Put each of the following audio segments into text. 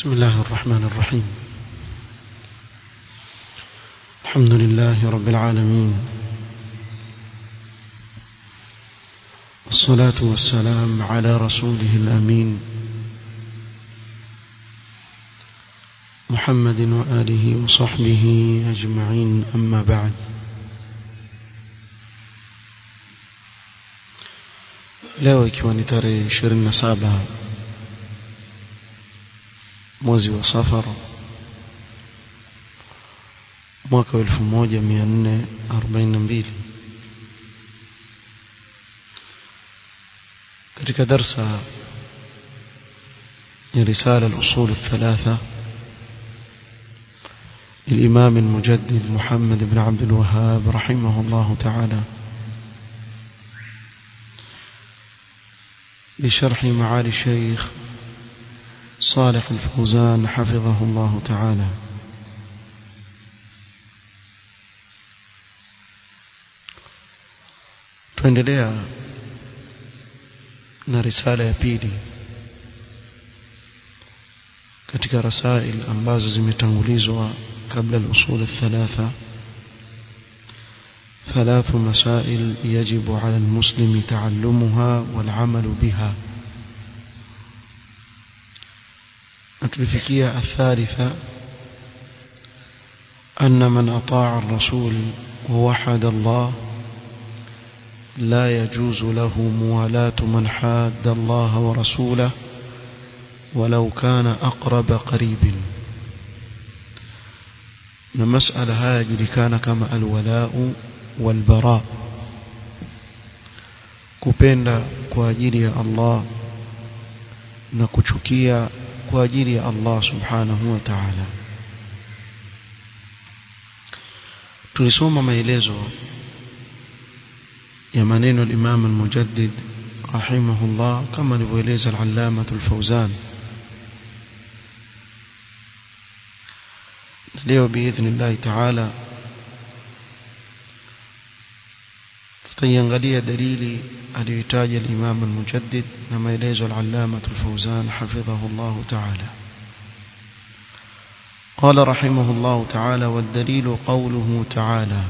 بسم الله الرحمن الرحيم الحمد لله رب العالمين والصلاة والسلام على رسوله الأمين محمد وآله وصحبه أجمعين أما بعد leo ikiwa ni tarehe 27 mwezi wa safar mwaka wa 1442 katika darsa ya risala al-usul الثلاثه للإمام المجدد محمد بن عبد الوهاب رحمه الله تعالى بشرح معالي الشيخ صالح الفوزان حفظه الله تعالى tuendelea na risala ya pili katika rasail ambazo zimetangulizwa kabla al-usul الثلاثه ثلاث مسائل يجب على المسلم تعلمها والعمل بها نتلفكية الثالثة أن من أطاع الرسول ووحد الله لا يجوز له موالاة من حاد الله ورسوله ولو كان أقرب قريب المسألة هذه كان كما الولاء والبراء kupenda kwa ajili ya Allah na kuchukia kwa ajili ya Allah subhanahu wa ta'ala tulisoma maelezo ya maneno al-Imam al-Mujaddid rahimahullah kama alivyoeleza al-Allama al-Fawzan leo biidhnillah ta'ala tutaiangalia dalili aliyotaja al-Imam al-Mujaddid na maelezo al-Allama al-Fawzan hafidhahu Allah ta'ala قال رحمه الله تعالى والدليل قوله تعالى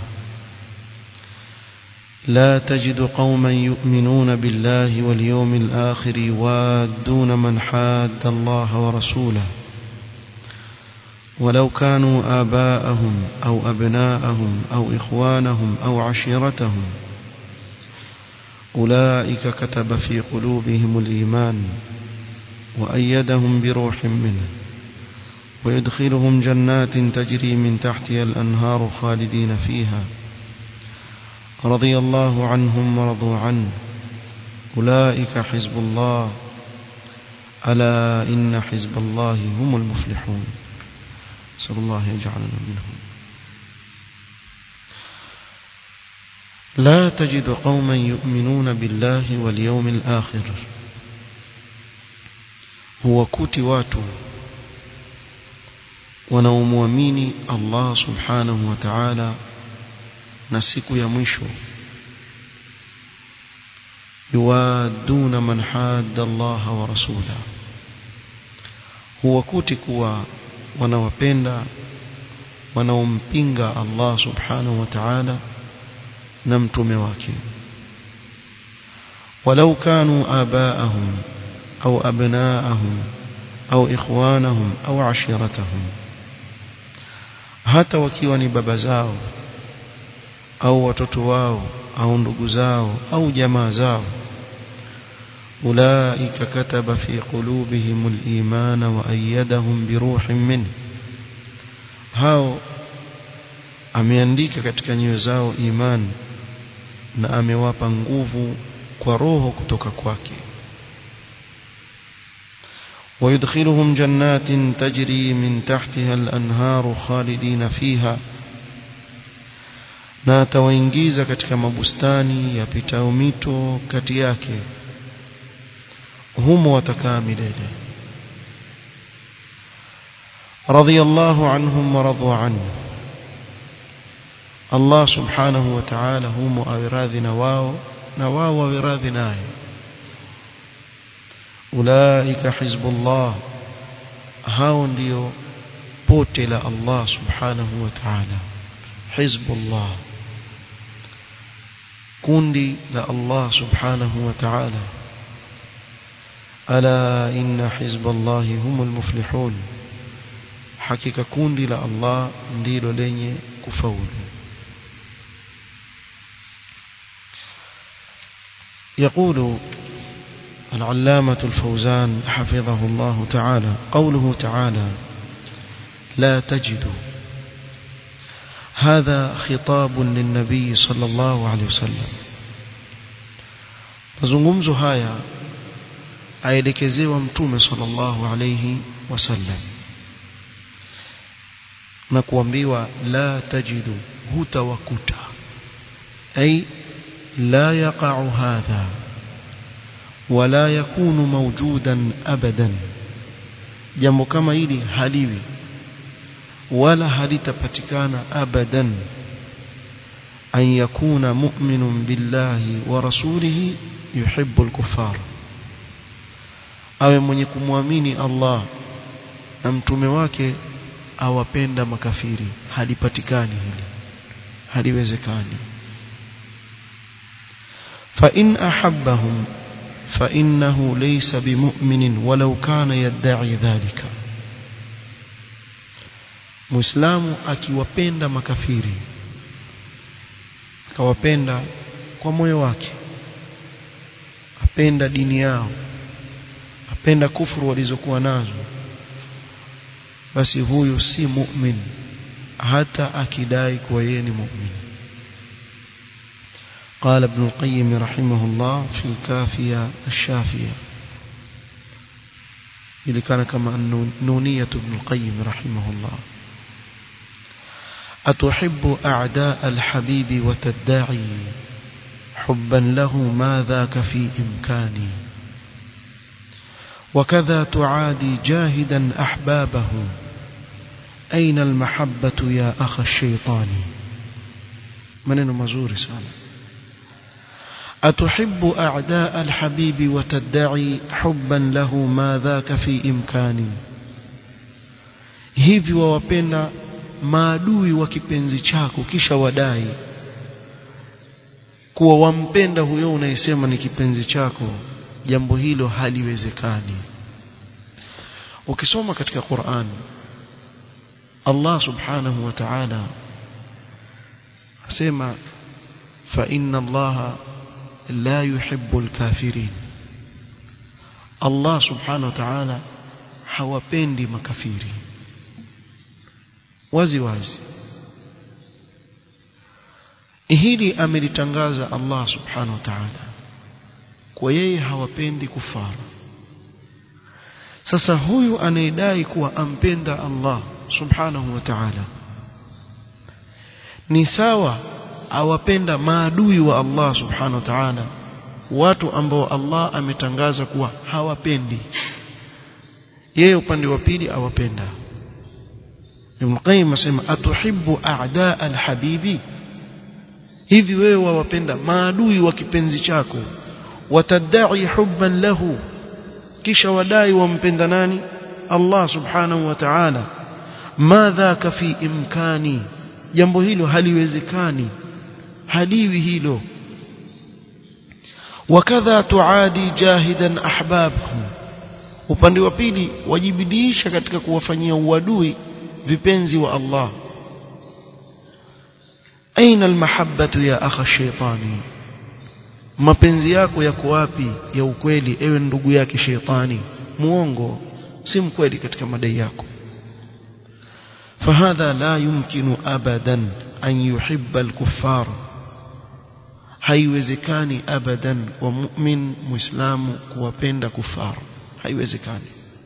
لا تجد قوما يؤمنون بالله واليوم الآخر يوادون من حاد الله ورسوله ولو كانوا آباءهم أو أبناءهم أو إخوانهم أو عشيرتهم أولئك كتب في قلوبهم الإيمان وأيدهم بروح منه ويدخلهم جنات تجري من تحتها الأنهار خالدين فيها رضي الله عنهم ورضوا عنه أولئك حزب الله ألا إن حزب الله هم المفلحون نسأل الله يجعلنا منهم لا تجد قوما يؤمنون بالله واليوم الآخر هو كوتي واتو wanaomwamini Allah subhanahu wa ta'ala na siku ya mwisho yuwaduna man hadda Allah wa rasula huwakuti kuwa wanawapenda wanaompinga Allah subhanahu wa ta'ala na mtume wake walau kanu abaahum au abnaahum au ikhwanahum au ashiratahum hata wakiwa ni baba zao au watoto wao au ndugu zao au jamaa zao ulaika kataba fi qulubihim al-iman wa ayyadahum bi ruhin min hao ameandika katika nyoyo zao imani na amewapa nguvu kwa roho kutoka kwake ويدخلهم جنات تجري من تحتها الأنهار خالدين فيها na atawaingiza katika mabustani yapitao mito kati yake humo watakaa milele radiyallahu anhum wa radu anhu Allah subhanahu wa ta'ala humo awiradhi na wao na wao wawiradhi naye ulaika hizbullah hao ndio pote la Allah subhanahu wa ta'ala hizbullah kundi la Allah subhanahu wa ta'ala ala inna hizballahi humul muflihun hakika kundi la Allah ndilo lenye kufaulu يقول العلامة الفوزان حفظه الله تعالى قوله تعالى لا تجد هذا خطاب للنبي صلى الله عليه وسلم mazungumzo haya aelekezewa mtume sallallahu alayhi wasallam na kuambiwa la tajidu hutawakuta ay la yaqa'u hadha wala yakunu mawjudan abadan jambo kama hili haliwi wala halitapatikana abadan an yakuna mu'minun billahi wa rasulihi yuhibbu al-kuffar awe mwenye kumwamini Allah na mtume wake awapenda makafiri halipatikani hili haliwezekani fa in ahabbahum fa innahu laysa bimu'minin walau kana yad'i dhalika muislamu akiwapenda makafiri akawapenda kwa moyo wake apenda dini yao apenda kufuru walizokuwa nazo basi huyu si mu'min hata akidai kuwa yeye ni mu'min قال ابن القيم رحمه الله في الكافية الشافية اللي كان كما نونية ابن القيم رحمه الله أتحب أعداء الحبيب وتدعي حبا له ما ذاك في إمكاني وكذا تعادي جاهدا أحبابه أين المحبة يا أخ الشيطان من مزور سالة أتحب أعداء الحبيب وتدعي حبا له ما ذاك في إمكاني hivi wawapenda maadui wa kipenzi chako kisha wadai kuwa wampenda huyo unayesema ni kipenzi chako jambo hilo haliwezekani ukisoma katika Qur'an Allah subhanahu wa ta'ala asema fa inna Allah la yuhibbu al-kafirin Allah subhanahu wa ta'ala hawapendi makafiri wazi wazi hili amelitangaza Allah subhanahu wa ta'ala kwa yeye hawapendi kufara sasa huyu anayedai kuwa ampenda Allah subhanahu wa ta'ala ni sawa awapenda maadui wa Allah subhanahu wa ta'ala watu ambao Allah ametangaza kuwa hawapendi yeye upande wa pili awapenda Ibn Qayyim asema atuhibbu a'daa al-habibi hivi wewe wawapenda maadui wa kipenzi chako watadai hubban lahu kisha wadai wampenda nani Allah subhanahu wa ta'ala madha fi imkani jambo hilo haliwezekani haliwi hilo wakadha tuadi jahidan ahbabhum upande wa pili wajibidiisha katika kuwafanyia uadui vipenzi wa Allah aina almahabbatu ya akha shaytani mapenzi yako yako wapi ya ukweli ewe ndugu yake shetani muongo si mkweli katika madai yako فهذا لا يمكن ابدا ان يحب الكفار haiwezekani abadan kwa mu'min muislamu kuwapenda kufar haiwezekani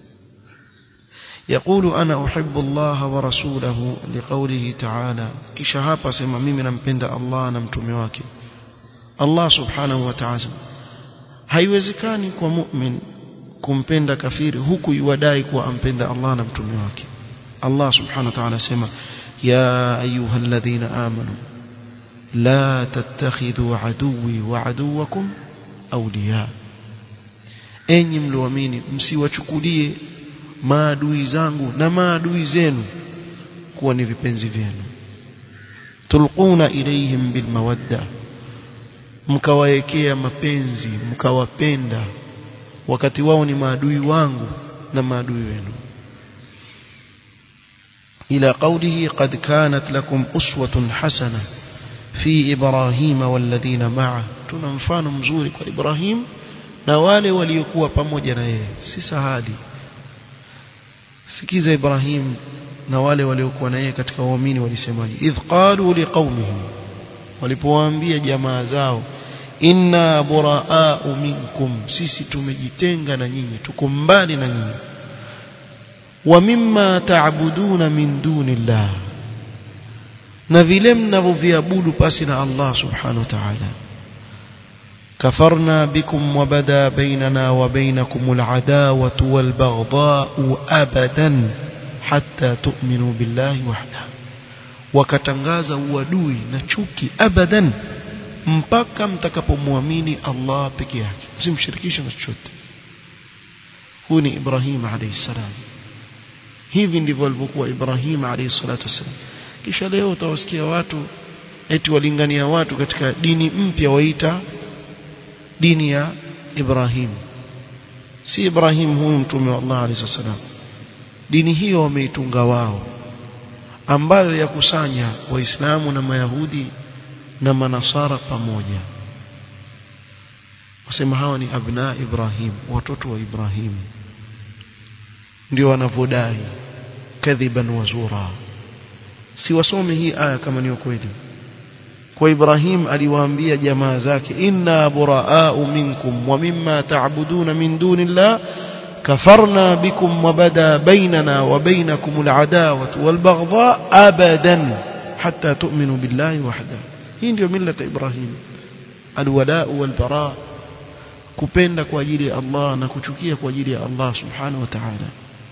يقول انا احب الله ورسوله لقوله تعالى kisha hapa sema mimi nampenda Allah na mtume wake Allah subhanahu wa ta'ala haiwezekani kwa mu'min kumpenda kafiri huku yuwadai kuwa ampenda Allah na mtume wake Allah subhanahu wa ta'ala sema ya ayyuhalladhina amanu la tattakhidhu aduwwi wa aduwwakum awliya enyi mlioamini msiwachukulie maadui zangu na maadui zenu kuwa ni vipenzi vyenu tulquna ilayhim bilmawadda mkawaekea mapenzi mkawapenda wakati wao ni maadui wangu na maadui wenu إلى قوله قد كانت لكم أسوة حسنة في إبراهيم والذين معه تنمفان مزوري إبراهيم نوالي وليكوا pamoja na yeye si sahali sikiza Ibrahim na wale waliokuwa na yeye katika waumini walisemaje idh qalu liqaumihim walipowaambia jamaa zao inna buraa'u minkum sisi tumejitenga na nyinyi tuko mbali na nyinyi wa mimma ta'buduna min dunillah na vile mnavyoviabudu pasi na Allah subhanahu wa ta'ala كفرنا بكم وبدا بيننا وبينكم العداوة والبغضاء أبدا حتى تؤمنوا بالله وحده وكتنغاza uadui na chuki abadan mpaka mtakapomwamini Allah peke yake msimshirikishe na chochote huyu ni Ibrahim alayhi salam hivi ndivyo alivyokuwa Ibrahim alayhi salatu wasallam kisha leo utawasikia watu eti walingania watu katika dini mpya waita dini ya Ibrahim si Ibrahim huyu mtume wa Allah alayhi wasallam dini hiyo wameitunga wao ambayo yakusanya waislamu na mayahudi na manasara pamoja wasema hawa ni abna Ibrahim watoto wa Ibrahim ndio wanavodai kadhiban wazura si wasome hii aya kama ni kweli kwa Ibrahim aliwaambia jamaa zake inna buraa'u minkum wa mimma ta'buduna min dunillah kafarna bikum wa bada bainana wa bainakum al'adawatu wal baghdha abadan hatta tu'minu billahi wahda hii ndio millata Ibrahim alwala'u wal bara kupenda kwa ajili ya Allah na kuchukia kwa ajili ya Allah subhanahu wa ta'ala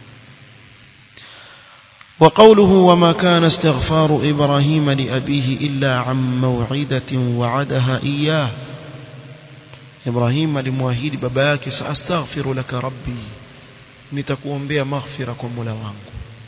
وقوله وما كان استغفار إبراهيم لأبيه إلا عن موعدة وعدها إياه إبراهيم لمواهيد باباك سأستغفر لك ربي nitakuombea maghfira kwa Mola wangu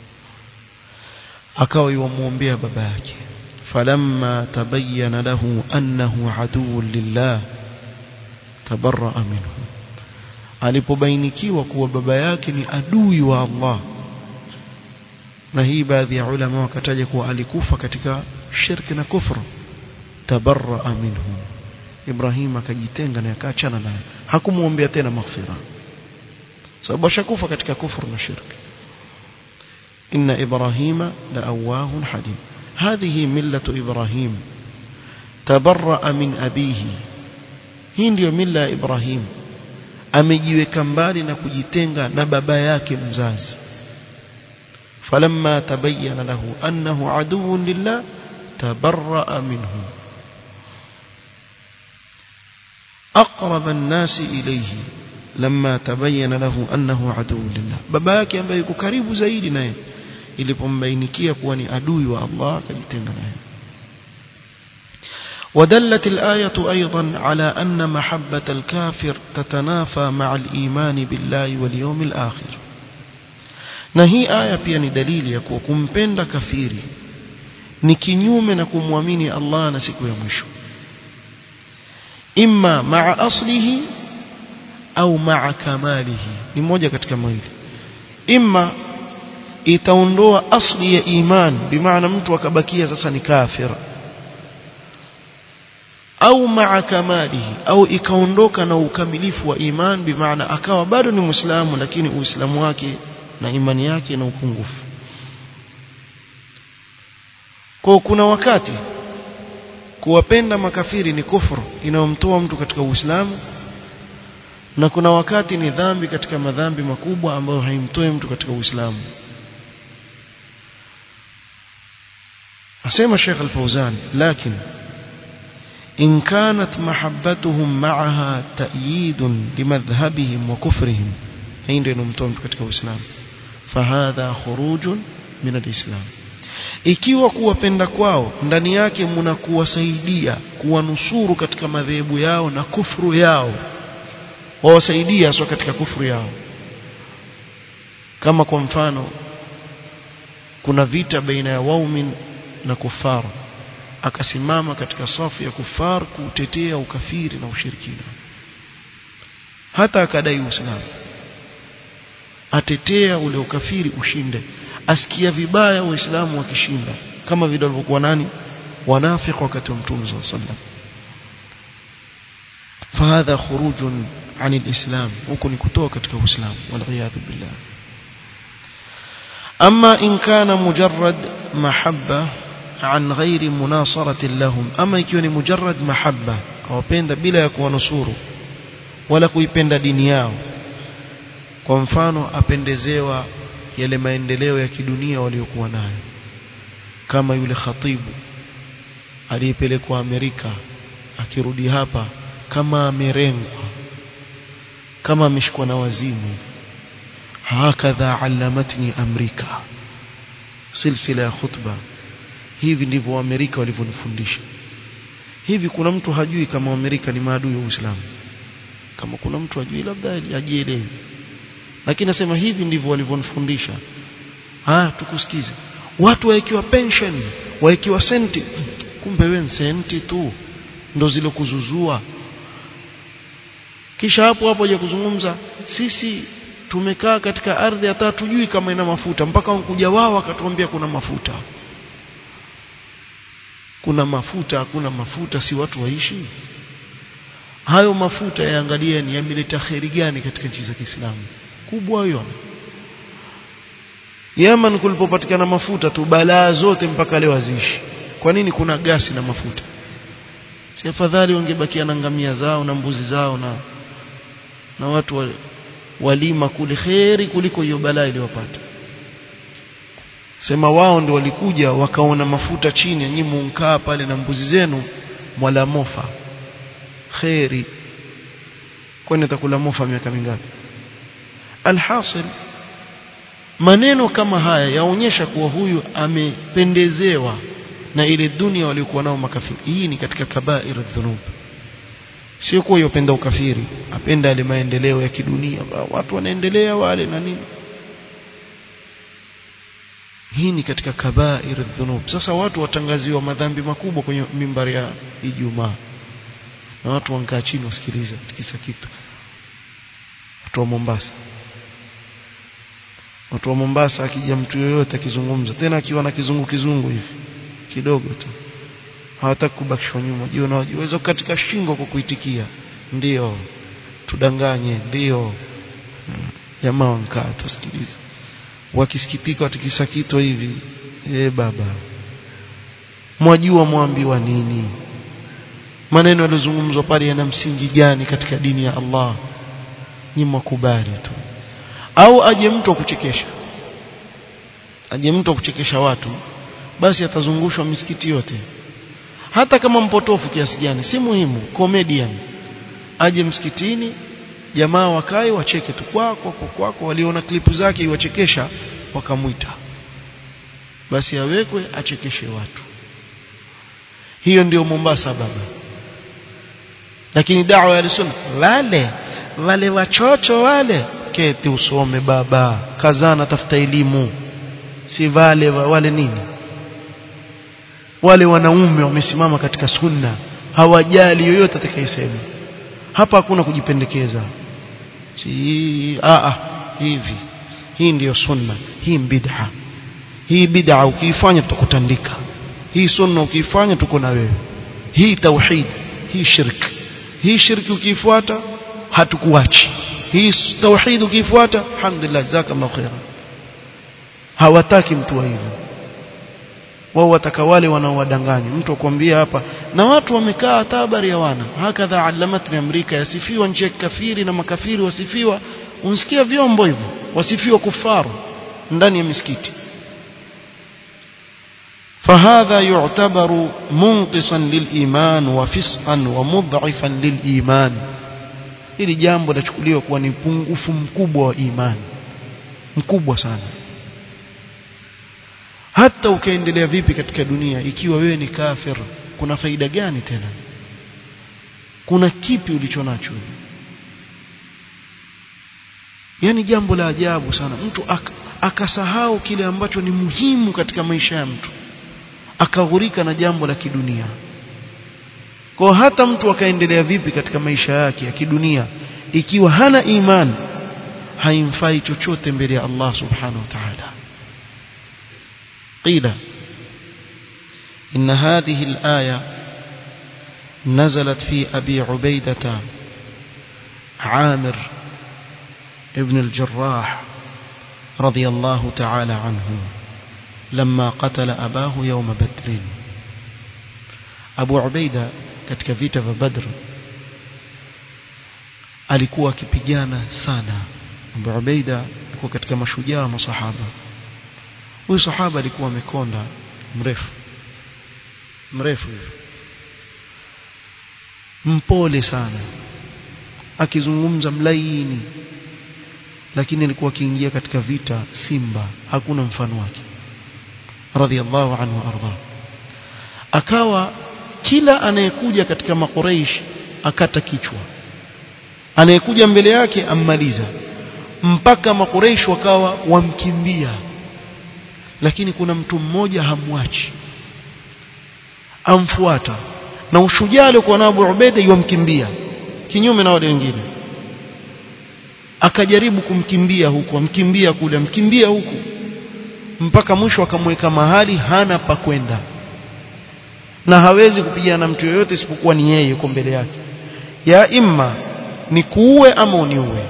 akawa yuomwombea baba yake falamma tabayyana lahu annahu aduwwun lillah tabarra'a minhu alipobainikiwa kuwa baba yake ni adui wa Allah na hii baadhi ya ulama wakataja kuwa alikufa katika shirki na kufru tabarra'a minhu Ibrahim akajitenga na akaachana naye hakumuombea tena maghfira sababu ashakufa katika kufru na shirki inna ibrahima la awahun halim hadhihi millatu ibrahim tabarra'a min abihi hii ndiyo milla ya ibrahim amejiweka mbali na kujitenga na baba yake mzazi فلما تبين له أنه عدو لله تبرأ منه أقرب الناس إليه لما تبين له أنه عدو لله باباك ambaye yuko karibu zaidi naye ilipombainikia kuwa ni adui wa Allah akajitenga naye ودلت الآية أيضا على أن محبة الكافر تتنافى مع الإيمان بالله واليوم الآخر na hii aya pia ni dalili ya kuwa kumpenda kafiri ni kinyume na kumwamini Allah na siku ya mwisho imma maa aslihi au maa kamalihi ni moja katika mawili imma itaondoa asli ya iman bimaana mtu akabakia sasa ni kafir au maa kamalihi au ikaondoka na ukamilifu wa iman bimaana akawa bado ni muislamu lakini uislamu wake na imani yake na upungufu kwa kuna wakati kuwapenda makafiri ni kufuru inayomtoa mtu katika Uislamu na kuna wakati ni dhambi katika madhambi makubwa ambayo haimtoi mtu katika Uislamu asema Sheikh Al-Fauzan lakini إن كانت محبتهم معها تأييد لمذهبهم وكفرهم هين ndio inomtoa mtu katika Uislamu fahadha khurujun min alislam ikiwa kuwapenda kwao ndani yake mna kuwasaidia kuwanusuru katika madhehebu yao na kufuru yao wawasaidia sio katika kufuru yao kama kwa mfano kuna vita baina ya waumin na kufar akasimama katika safu ya kufar kutetea ukafiri na ushirikina hata akadai uislamu atetea ule ukafiri ushinde asikia vibaya waislamu wakishinda kama vile walivyokuwa nani wanafiki wakati wa mtume صلى الله عليه وسلم فهذا خروج عن الإسلام huko ni kutoka katika uislamu والعياذ بالله أما إن كان مجرد محبة عن غير مناصرة لهم أما يكون مجرد محبة أو بين بلا يكون نصور ولا kuipenda dini yao kwa mfano apendezewa yale maendeleo ya kidunia waliokuwa nayo kama yule khatibu aliyepelekwa Amerika akirudi hapa kama amerengwa kama ameshikwa na wazimu hakadha allamatni amrika silsila ya khutba hivi ndivyo Amerika walivyonifundisha hivi kuna mtu hajui kama Amerika ni maadui wa Uislamu kama kuna mtu hajui labda ajielewe lakini nasema hivi ndivyo walivyonifundisha ah tukusikize watu waekiwa pension waekiwa senti kumbe wewe senti tu ndo zile kuzuzua kisha hapo hapo je kuzungumza sisi tumekaa katika ardhi hata tujui kama ina mafuta mpaka wakuja wao wakatuambia kuna mafuta kuna mafuta hakuna mafuta si watu waishi hayo mafuta yaangalia ni yameleta kheri gani katika nchi za Kiislamu kubwa hiyo Yemen kulipopatikana mafuta tu balaa zote mpaka leo haziishi kwa nini kuna gasi na mafuta si afadhali wangebakia na ngamia zao na mbuzi zao na na watu wa, walima kule kheri kuliko hiyo balaa iliyopata sema wao ndio walikuja wakaona mafuta chini nyinyi munkaa pale na mbuzi zenu mwala mofa kheri kwani atakula mofa miaka mingapi alhasil maneno kama haya yaonyesha kuwa huyu amependezewa na ile dunia waliokuwa nao makafiri hii ni katika kabair dhunub sio kuwa yopenda ukafiri apenda ile maendeleo ya kidunia watu wanaendelea wale na nini hii ni katika kabair dhunub sasa watu watangaziwa madhambi makubwa kwenye mimbari ya Ijumaa na watu wankaa chini wasikiliza kisa kitu watu wa Mombasa watu wa Mombasa akija mtu yoyote akizungumza tena akiwa na kizungu kizungu hivi kidogo tu hawataki kubakishwa nyuma juu na waweza katika shingo kwa kuitikia ndio tudanganye ndio jamaa wankaa tusikilize wakisikitika watikisa kitu hivi eh baba mwajua mwambiwa nini maneno yaliyozungumzwa pale yana msingi gani katika dini ya Allah ni makubali tu au aje mtu kuchekesha aje mtu kuchekesha watu basi atazungushwa misikiti yote hata kama mpotofu kiasi gani si muhimu comedian aje msikitini jamaa wakae wacheke tu kwako kwako waliona klipu zake iwachekesha wakamwita basi awekwe achekeshe watu hiyo ndio Mombasa baba lakini dawa ya sunna wale wale wachocho wale keti usome baba kazana tafuta elimu si wale wale nini wale wanaume wamesimama katika sunna hawajali yoyote atakayesema hapa hakuna kujipendekeza si a a hivi hii ndiyo sunna hii bid'a hii bid'a ukiifanya tutakutandika hii sunna ukiifanya tuko na wewe hii tauhid hii shirk hii shirki ukiifuata hatukuachi hii tauhid ukiifuata alhamdulillah jazakallahu khairan hawataki mtu wa hivyo wao wataka wale wanaowadanganya mtu akwambia hapa na watu wamekaa hata habari ya wana hakadha alamatni Amerika yasifiwa nchi ya kafiri na makafiri wasifiwa unsikia vyombo hivyo wasifiwa kufaru ndani ya misikiti فهذا يعتبر منقصا للإيمان وفسقا ومضعفا للإيمان hili jambo lachukuliwa kuwa ni pungufu mkubwa wa imani mkubwa sana hata ukaendelea vipi katika dunia ikiwa wewe ni kafir kuna faida gani tena kuna kipi ulicho nacho yani jambo la ajabu sana mtu ak, akasahau kile ambacho ni muhimu katika maisha ya mtu akaghurika na jambo la kidunia kwa hata mtu akaendelea vipi katika maisha yake ya kidunia ikiwa hana imani haimfai chochote mbele ya Allah subhanahu wa ta'ala qila إن هذه الآية نزلت في أبي عبيدة عامر ابن الجراح رضي الله تعالى عنه لما قتل أباه يوم بدر أبو عبيدة katika vita vya Badr alikuwa akipigana sana Abu Ubaida alikuwa katika mashujaa wa masahaba huyu sahaba alikuwa amekonda mrefu mrefu hivyo mpole sana akizungumza mlaini lakini alikuwa akiingia katika vita simba hakuna mfano wake radhiallahu anhu arda akawa kila anayekuja katika makuraish akata kichwa anayekuja mbele yake ammaliza mpaka makuraish wakawa wamkimbia lakini kuna mtu mmoja hamwachi amfuata na ushujaa aliokuwa nao Abu Ubaida yomkimbia kinyume na wale wengine akajaribu kumkimbia huku amkimbia kule amkimbia huku mpaka mwisho akamweka mahali hana pa kwenda na hawezi kupigana na mtu yoyote isipokuwa ni yeye yuko mbele yake ya imma ni kuue ama uniue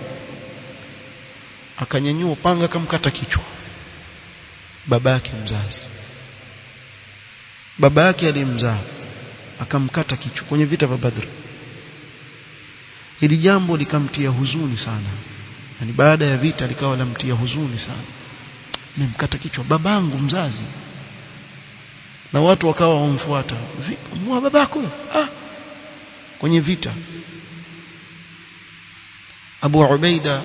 akanyanyua upanga akamkata kichwa baba yake mzazi baba yake alimzaa akamkata kichwa kwenye vita vya Badr hili jambo likamtia huzuni sana yani baada ya vita likawa lamtia huzuni sana nimemkata kichwa babangu mzazi na watu wakawa wamfuata mwa babako ah kwenye vita Abu Ubaida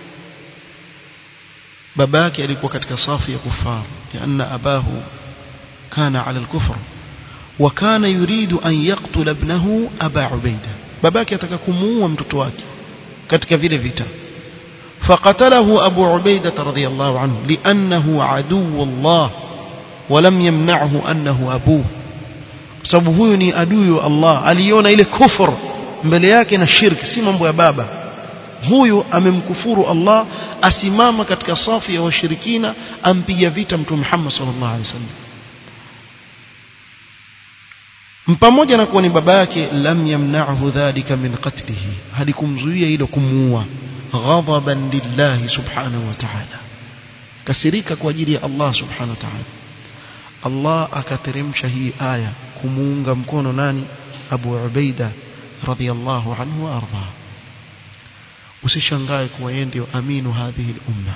babake alikuwa katika safu ya kufar lianna abahu kana ala al-kufr wa kana yuridu an yaqtula ibnahu aba ubaida babake ataka kumuua mtoto wake katika vile vita فقتله أبو عبيدة رضي الله عنه لأنه عدو الله ولم يمنعه أنه أبوه sababu huyu ni adui wa Allah aliona ile kufur mbele yake na shirki si mambo ya baba huyu amemkufuru Allah asimama katika safu ya washirikina ampiga vita mtume Muhammad sallallahu alaihi wasallam pamoja na kuwa ni baba yake lam yamna'hu dhalika min qatlihi halikumzuia hilo kumuua ghadaban lillahi subhanahu wa ta'ala kasirika kwa ajili ya Allah subhanahu wa ta'ala Allah akateremsha hii aya kumuunga mkono nani Abu Ubaida radhiyallahu anhu wa arda usishangae kuwa yeye ndio aminu hadhihi umma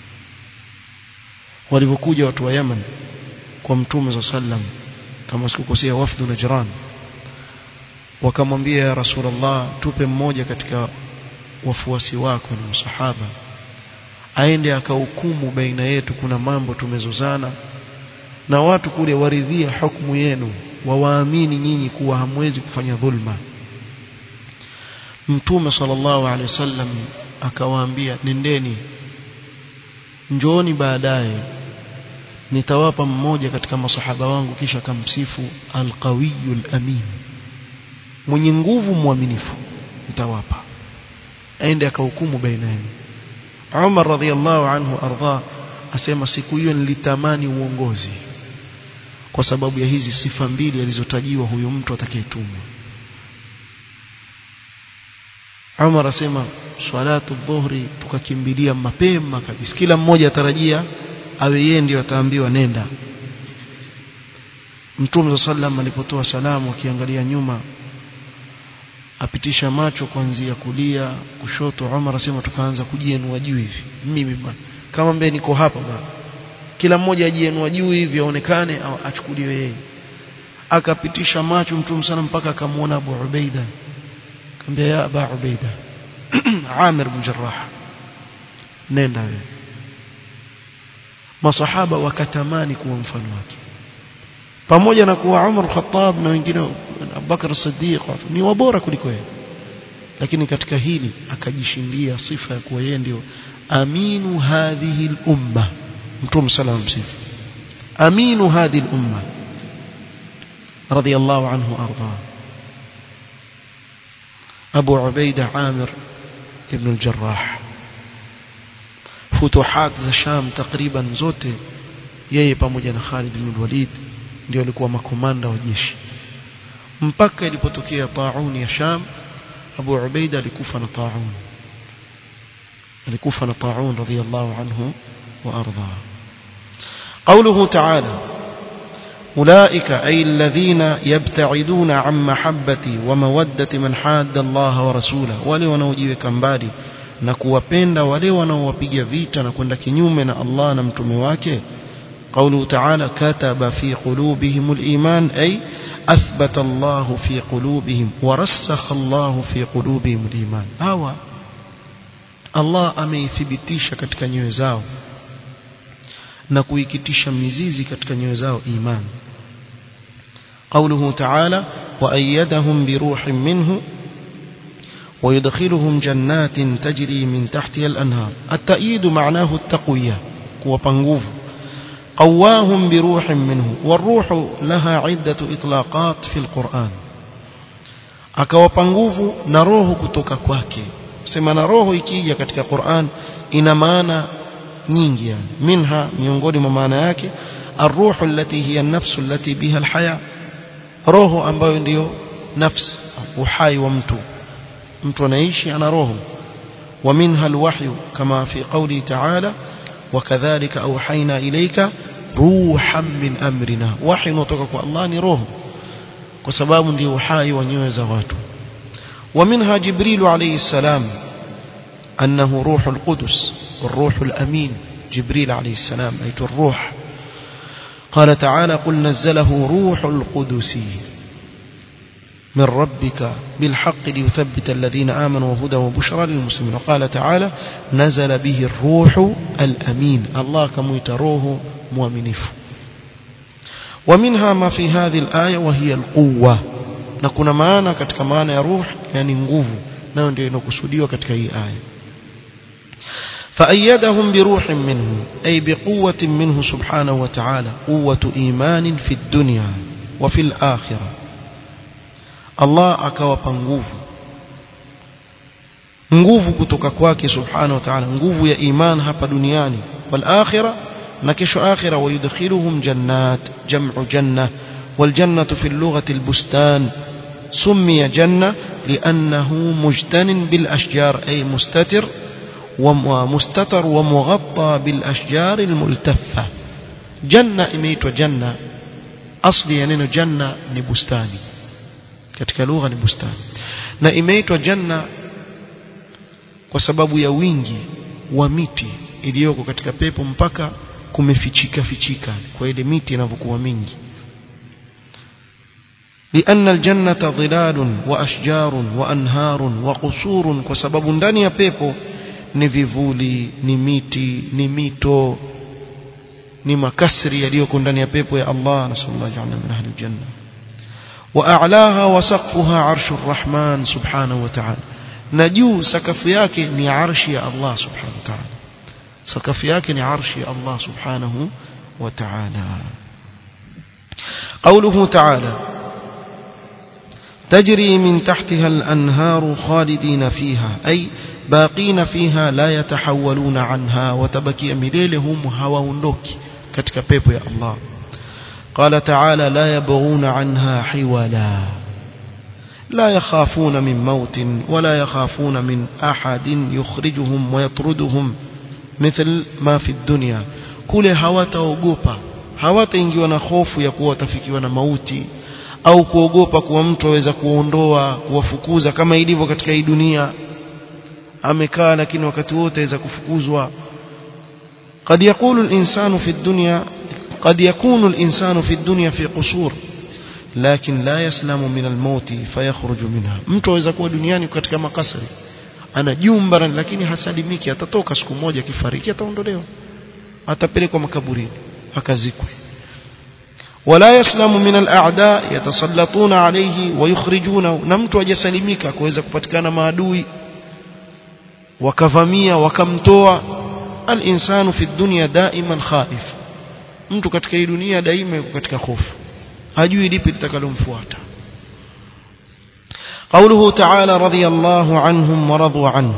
walivyokuja watu wa Yemen kwa mtume sallam kama sikukosea wafdu Najran wakamwambia ya Rasulullah tupe mmoja katika wafuasi wako na msahaba aende akahukumu baina yetu kuna mambo tumezozana na watu kule waridhia hukumu yenu wawaamini nyinyi kuwa hamwezi kufanya dhulma mtume sallallahu alaihi wasallam akawaambia nendeni njooni baadaye nitawapa mmoja katika masahaba wangu kisha kamsifu alqawiyul amin mwenye nguvu mwaminifu nitawapa aende akahukumu baina yenu Umar radhiallahu anhu arda asema siku hiyo nilitamani uongozi kwa sababu ya hizi sifa mbili alizotajiwa huyu mtu atakayetumwa Umar asema swalatu dhuhri tukakimbilia mapema kabisa kila mmoja atarajia awe yeye ndio ataambiwa nenda Mtume sallam alipotoa salamu akiangalia nyuma apitisha macho kuanzia kulia kushoto Umar asema tukaanza kujienua juu hivi mimi bwana kama mbele niko hapa bwana kila mmoja ajienua juu hivi aonekane au achukuliwe yeye akapitisha macho mtume sana mpaka akamwona Abu Ubaida akamwambia ya Abu Ubaida Amir bin Jarrah nenda wewe masahaba wakatamani kuwa mfano wake pamoja na kuwa Umar Khattab na wengine Abubakar Siddiq ni wabora kuliko yeye lakini katika hili akajishindia sifa ya kuwa yeye ndio aminu hadhihi al-umma mtume sallallahu alayhi wasallam aminu hadhihi al-umma radiyallahu anhu arda Abu Ubaida Amir ibn al-Jarrah futuhat za Sham takriban zote yeye pamoja na Khalid ibn Walid ndio walikuwa makomanda wa jeshi mpaka ilipotokea tauni ya Sham Abu Ubaida alikufa na taun alikufa na taun radiyallahu anhu wa arda قوله تعالى أولئك أي الذين يبتعدون عن محبة ومودة من حاد الله ورسوله wale wanaojiweka mbali na kuwapenda wale wanaowapiga vita na kwenda kinyume na Allah na mtume wake قوله تعالى كتب في قلوبهم الإيمان أي أثبت الله في قلوبهم ورسخ الله في قلوبهم الإيمان هوا الله ameithibitisha katika nyoyo zao na kuikitisha mizizi katika nyoyo zao imani قوله تعالى وأيدهم بروح منه ويدخلهم جنات تجري من تحتها الأنهار التأييد معناه التقوية كوبانغوف قواهم بروح منه والروح لها عدة إطلاقات في القرآن akawapa nguvu na roho kutoka kwake sema na roho ikija katika Qur'an ina maana nyingi yani minha miongoni mwa maana yake arruhu allati hiya an-nafsu allati biha al-haya roho ambayo ndiyo nafsi uhai wa mtu mtu anaishi ana roho wa minha al-wahyu kama fi qawli ta'ala وكذلك أوحينا إليك روحا من أمرنا وحي نطقك الله نروه وسباب دي وحاي ونيوز واتو ومنها جبريل عليه السلام أنه روح القدس والروح الأمين جبريل عليه السلام أيت الروح قال تعالى قل نزله روح القدس من ربك بالحق ليثبت الذين آمنوا وهدى وبشرى للمسلمين وقال تعالى نزل به الروح الأمين الله كم يتروه مؤمنف ومنها ما في هذه الآية وهي القوة نكون معنا كتك معنا روح يعني نغوف نحن ndio inakusudiwa katika hii aya فأيدهم بروح منه أي بقوة منه سبحانه وتعالى قوة إيمان في الدنيا وفي الآخرة Allah akawapa nguvu nguvu kutoka kwake subhanahu wa ta'ala nguvu ya iman hapa duniani wal akhirah na kesho akhira wayudkhiluhum jannat jam'u janna wal jannatu fi lughati al bustan سمي جنة لأنه مجتن بالأشجار أي مستتر ومستتر ومغطى بالأشجار الملتفة جنة إميت وجنة أصلي يعني جنة نبستاني katika lugha ni bustani na imeitwa janna kwa sababu ya wingi wa miti iliyoko katika pepo mpaka kumefichika fichika kwa ile miti inavyokuwa mingi لأن الجنة ظلال وأشجار وأنهار وقصور وسبب ndani ya pepo ni vivuli ni miti ni mito ni makasri yaliyoko ndani ya pepo ya Allah nasallallahu alayhi min ahli aljanna وأعلاها وسقفها عرش الرحمن سبحانه وتعالى نجو سقف yake ni arshi ya Allah subhanahu wa ta'ala sakafu yake ni arshi ya Allah subhanahu wa ta'ala قوله تعالى تجري من تحتها الأنهار خالدين فيها أي باقين فيها لا يتحولون عنها وتبكي مليلهم هواوندوك katika pepo ya Allah قال تعالى لا يبغون عنها حولا لا يخافون من موت ولا يخافون من أحد يخرجهم ويطردهم مثل ما في الدنيا kule hawataogopa hawataingiwa na hofu ya kuwa watafikiwa na mauti au kuogopa kuwa mtu aweza kuondoa kuwafukuza kama ilivyo katika hii dunia amekaa lakini wakati wote aweza kufukuzwa قد يقول الإنسان في الدنيا قد يكون الإنسان في الدنيا في قصور لكن لا يسلم من الموت فيخرج منها mtu aweza kuwa duniani katika makasri ana jumba lakini hasalimiki atatoka siku moja kifariki ataondolewa atapelekwa makaburini akazikwe ولا يسلم من الأعداء يتسلطون عليه ويخرجونه نمت وجسلمك كويزا كبتكان maadui wakavamia wakamtoa al-insanu fi dunya daiman khaif mtu katika hii dunia daima yuko katika hofu hajui lipi litakalomfuata قوله تعالى رضي الله عنهم ورضوا عنه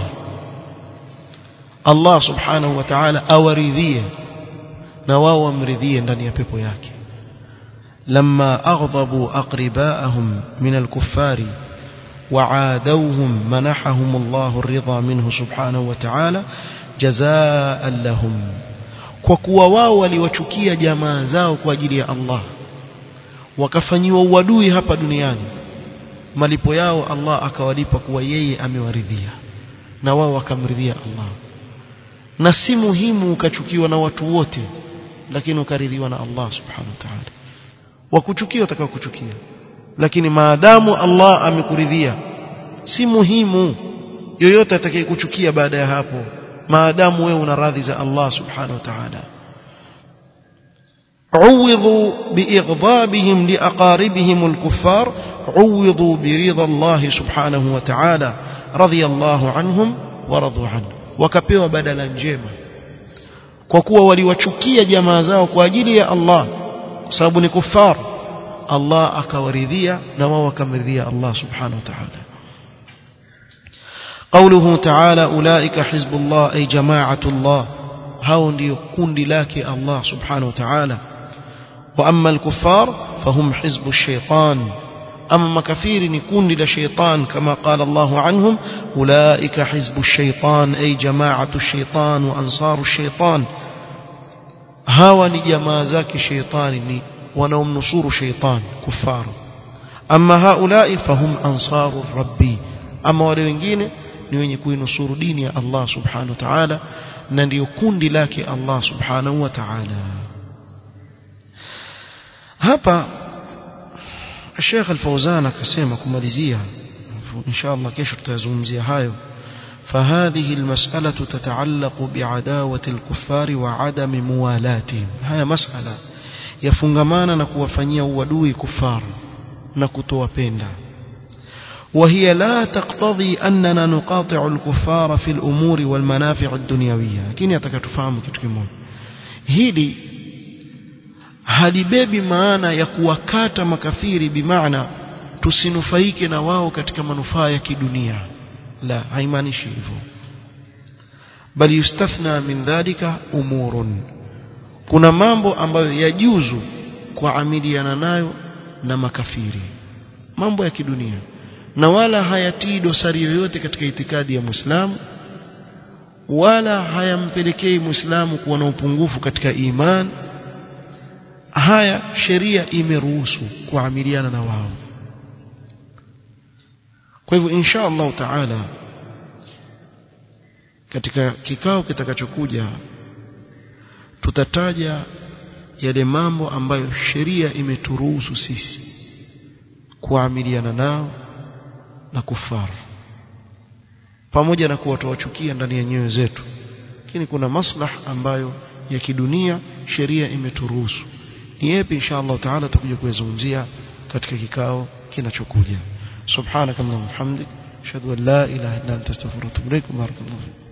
الله سبحانه وتعالى أورثيه نواو مرضيه ndani ya pepo yake لما أغضبوا أقرباءهم من الكفار وعادوهم منحهم الله الرضا منه سبحانه وتعالى جزاء لهم kwa kuwa wao waliwachukia jamaa zao kwa ajili ya Allah wakafanyiwa uadui hapa duniani malipo yao Allah akawalipa kuwa yeye amewaridhia na wao wakamridhia Allah na si muhimu ukachukiwa na watu wote lakini ukaridhiwa na Allah subhanahu wa ta'ala wakuchukia utakao kuchukia lakini maadamu Allah amekuridhia si muhimu yoyote atakayekuchukia baada ya hapo maadamu wewe una radhi za Allah subhanahu wa ta'ala عوضوا بإغضابهم لأقاربهم الكفار عوضوا برضا الله سبحانه وتعالى رضي الله عنهم ورضوا عنه وكpewa badala njema kwa kuwa waliwachukia jamaa zao kwa ajili ya Allah kwa sababu ni kufar Allah akawaridhia na wao wakamridhia Allah subhanahu wa ta'ala قوله تعالى أولئك حزب الله أي جماعة الله هاو ndio kundi lake Allah subhanahu wa ta'ala وأما الكفار فهم حزب الشيطان أما مكفير نكون لشيطان كما قال الله عنهم أولئك حزب الشيطان أي جماعة الشيطان وأنصار الشيطان هاو نجمازاك شيطان ونوم نصور شيطان كفار أما هؤلاء فهم أنصار الرب أما ولوين ni wenye kuinusuru dini ya Allah subhanahu wa ta'ala na ndio kundi lake Allah subhanahu wa ta'ala hapa Sheikh Al-Fauzan akasema kumalizia inshallah kesho tutazungumzia hayo فهذه المسألة تتعلق بعداوة الكفار وعدم موالاتهم هيا مسألة يفنغمانا نكوفanyia uadui kufar na kutowapenda وهي لا تقتضي أننا نقاطع الكفار في الأمور والمنافع الدنيوية لكن يتكتفهم kitu kimoja hili halibebi maana ya kuwakata makafiri bimaana tusinufaike na wao katika manufaa ya kidunia la haimaanishi hivyo bali yustathna min dhalika umurun kuna mambo ambayo yajuzu kuamiliana nayo na makafiri mambo ya kidunia na wala hayatii dosari yoyote katika itikadi ya Muislamu wala hayampelekei Muislamu kuwa na upungufu katika iman haya sheria imeruhusu kuamiliana na wao kwa hivyo insha Allah taala katika kikao kitakachokuja tutataja yale mambo ambayo sheria imeturuhusu sisi kuamiliana nao na kufaru pamoja na kuwa tuwachukia ndani ya nyoyo zetu lakini kuna maslah ambayo ya kidunia sheria imeturuhusu ni yapi insha Allah taala tutakuja kuyazungumzia katika kikao kinachokuja subhanakallahumma hamdik ashhadu an la ilaha illa anta astaghfiruka wa atubu ilaik barakallahu